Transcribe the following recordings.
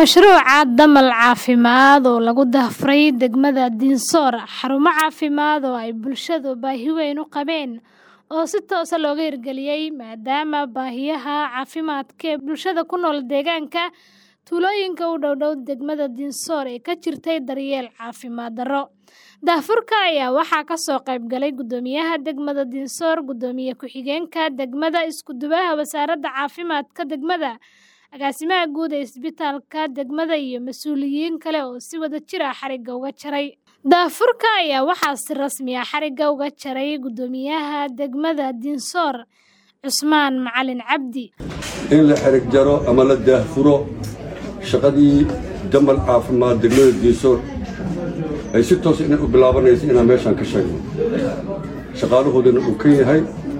Mashruuca damal caafimaad oo lagu daahfuray degmada Dinsoor, xarumo caafimaad oo ay bulshadu baahi weyn u qabeen oo si toos ah looga hirgeliyay maadaama baahiyaha caafimaadka ee bulshada ku nool deegaanka tuulooyinka u dhow dhow degmada Dinsoor ay ka jirtay daryeel caafimaad darro. Daahfurka ayaa waxaa ka soo qayb galay Guddoomiyaha degmada Dinsoor, Gudoomiye ku-xigeenka degmada, Isku-duwaha Wasaaradda Caafimaadka degmada, Agaasimaha Guud ee Isbitaalka degmada iyo mas'uuliyiin kale oo si wadajir ah xarigga uga jaray. Daahfurka ayaa waxaa si rasmi ah xarigga uga jaray Guddoomiyaha degmada Dinsoor, Cusmaan Macalin Cabdi. in la xerig jaro ama la daahfuro shaqadii damal caafimaad degmada diisoor ay si toos inay u bilaabanayso inaan meeshaan ka sheegno shaqaalahoodana uu ka yahay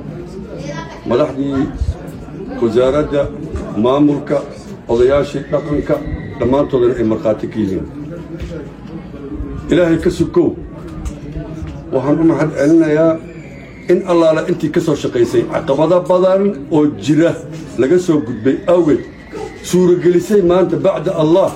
madaxdii wasaaradda maamulka odayaashii dhaqanka dhammaantoodana ay markhaati ka yihiin ilaahay ka sukow waxaan u mahad celinayaa in allaala intii ka soo shaqaysay caqabado badan oo jira laga soo gudbay awgeed suuragelisay maanta bacda allah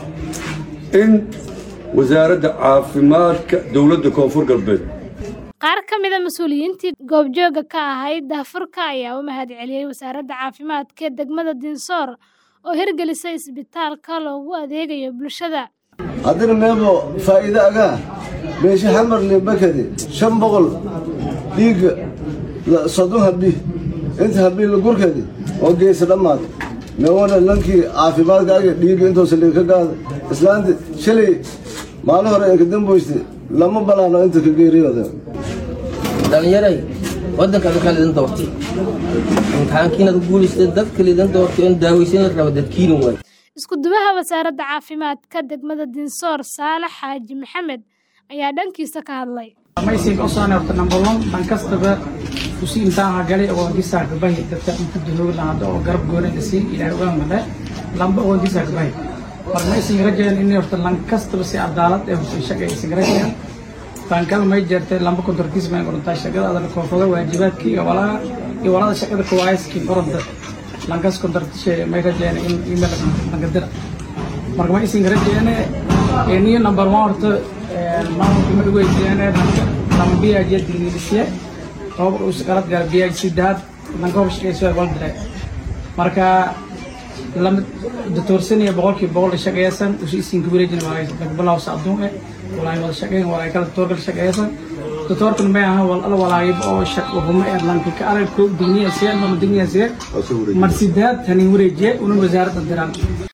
in wasaaradda caafimaadka dowladda koonfur galbeed Qaar ka mid ah mas'uuliyiintii goobjooga ka ahayd daahfurka ayaa u mahad celiyay Wasaaradda Caafimaadka ee degmada Dinsoor oo hirgelisay isbitaalka loogu adeegayo bulshada. haddana meebo faa'iido agaa meesha xamar limbakadi shan boqol dhiigga la- soddon habi inta habi la gurkadi oo geysa dhammaad meewana lankii caafimaadka aga dhiigga intoosa liinka gaada islaanti shalay maalin hore ee ka damboyste lama banaano inta ka geeriyooda dhalinyaray waddanka dadkaa lidin doortay imtixaankiinaad ku guulaysteen dadka lidin doortay oon daawaysan la raba dadkiina waay Isku-duwaha Wasaaradda Caafimaadka degmada Dinsoor, Saalax Xaaji Maxamed, ayaa dhankiisa ka hadlay. maysiga usaan horta number one dhan kastaba usi intaan hagalay oo disaa gabahi dadka inta dunuug lahado oo garab gooni la siin ilaahay uga male lamba oo disaa gabahi mar maysiga rajeen in horta lan kastaba si cadaalad ee horta shaqa aysan rajeen baankal may jeertay lamba kontorkiis may qorantaa shaqada adana koonfurda waajibaadkii iyo walaha iyo walada shaqada kuwaayaskii qoranta lankas kontortishe may rajeen in email langadira marka ma isin rajeene niyo number one horta maamulka ma dhaweydiyaane lama biyajiya digniilisiye tobabar uu shaqalad gaar biyaj sidaad lanka hor shaqeyso wal dire marka lama datoorsanaya boqolkiiba boqol shaqeysan usi isinka wareejina balaaw sacduun eh walaay wada shaqeyn walaay kala datoorkala shaqeysan datoorkan may aha wal ala walaayib oo shaq wuxuma ee lanka ka arag ko digniya siya ama digniya siya mar sidaad tani wareejiye una wasaaradda diraan